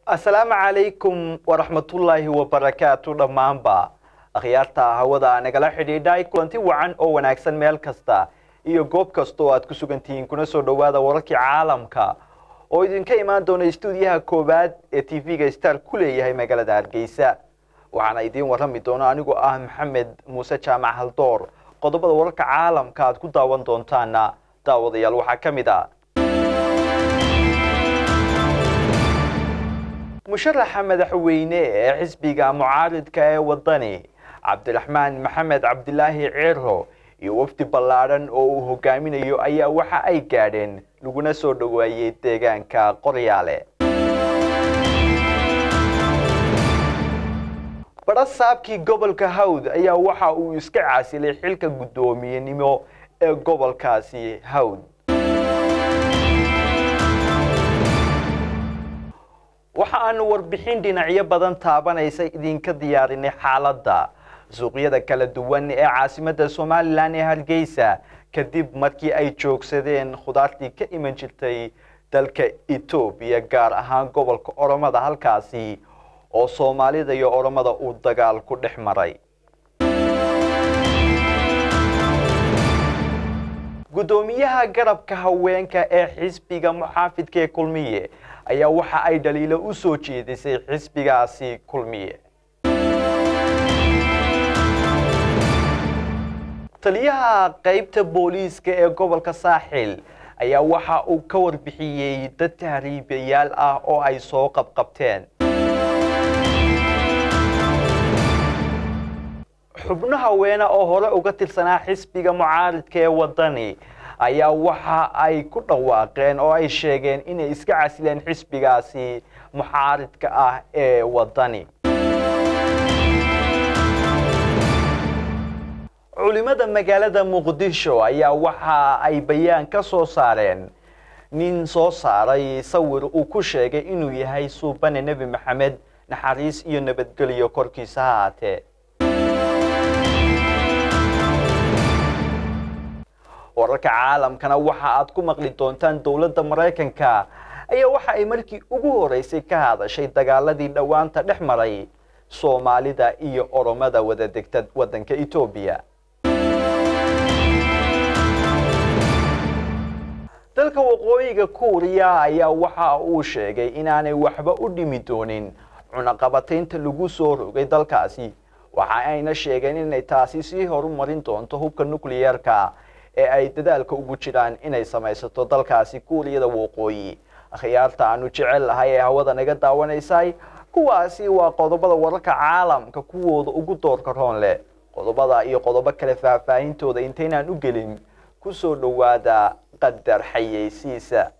asalaamu calaykum waraxmatullaahi wabarakaatu dhammaanba akhyaarta hawada nagala xidhiidhay kulanti wacan oo wanaagsan meel kasta iyo goob kasta oo aad ku sugantihiin kuna soo dhowaada wararkii caalamka oo idinka imaan doona stuudiyaha koowaad ee t v-ga star ku leeyahay magaalada hargeysa waxaana idiin warrami doona anigoo ah maxamed muuse jaamac haldoor qodobada wararka caalamka aad ku daawan doontaana daawadayaal waxaa ka mid a musharaxa madaxweyne ee xisbiga mucaaridka ee wadani cabdiraxmaan maxamed cabdilaahi ciro iyo wafdi ballaadhan oo uu hogaaminayo ayaa waxa ay gaadheen laguna soo dhoweeyey deegaanka qoryaale barasaabkii gobolka hawd ayaa waxa uu iska caasilay xilka guddoomiyenimo ee gobolkaasi hawd waxa aanu warbixin dhinacyo badan taabanaysa idinka diyaarinay xaaladda suuqyada kala duwan ee caasimadda somalilan ee hargeysa kadib markii ay joogsadeen khudaartii ka iman jirtay dalka etoobiya gaar ahaan gobolka oromada halkaasi oo soomaalida iyo oromada uu dagaal ku dhex maray guddoomiyaha garabka haweenka ee xisbiga muxaafidka ee kulmiye ayaa waxa ay dhaliilo u soo jeedisay xisbigaasi kulmiye taliyaha qaybta booliiska ee gobolka saaxil ayaa waxa uu ka warbixiyey dad tahriibayaal ah oo ay soo qabqabteen xubno haweene oo hore uga tirsanaa xisbiga mucaaridka ee wadani ayaa waxa ay ku dhawaaqeen oo ay sheegeen inay iska casileen xisbigaasi mucaaridka ah ee wadani culimada magaalada muqdisho ayaa waxa ay bayaan ka soo saareen nin soo saaray sawir uu ku sheegay inuu yahay suubane nebi maxamed naxariis iyo nabadgelyo korkiisa ha haatee wararka caalamkana waxa aad ku maqli doontaan dowladda maraykanka ayaa waxa ay markii ugu horeysay ka hadashay dagaaladii dhowaanta dhex maray soomaalida iyo oromada wada degta waddanka etoobiya dalka waqooyiga kuuriya ayaa waxa uu sheegay inaanay waxba u dhimi doonin cunaqabataynta lagu soo rogay dalkaasi waxa ayna sheegeen inay taasi sii horumarin doonto hubka nukliyeerka ee ay dadaalka ugu jiraan inay samaysato dalkaasi kuuriyada waqooyi akhyaarta aanu jecel lahay ee hawada naga daawanaysay kuwaasi waa qodobada wararka caalamka kuwooda ugu doorka roon leh qodobada iyo qodobo kale faahfaahintooda intaynaan u gelin ku soo dhowaada qadar xayeysiisa